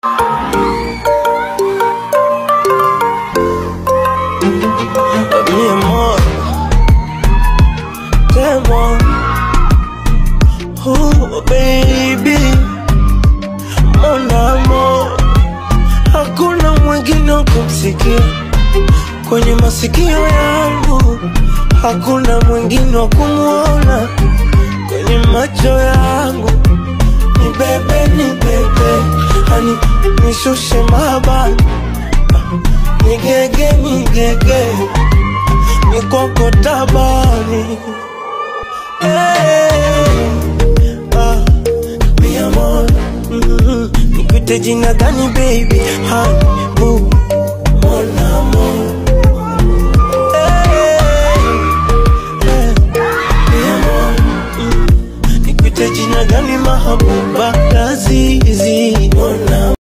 Mi amor, temo Oh baby, mon amor, hakuna mwingine wa kumsikia kwenye masikio yangu, hakuna mwingine wa kumwona kwenye macho yangu. Ni bebe, ni bebe, hani nishushe mabani, nigege, nigege, mikoko tabani Hey, ah, mi amor, mm, nikuite jina gani baby? Hai, boo, mon amor. Hey, hey, mi amor, mm, nikuite jina gani mahabuba lazizi? Mon amor.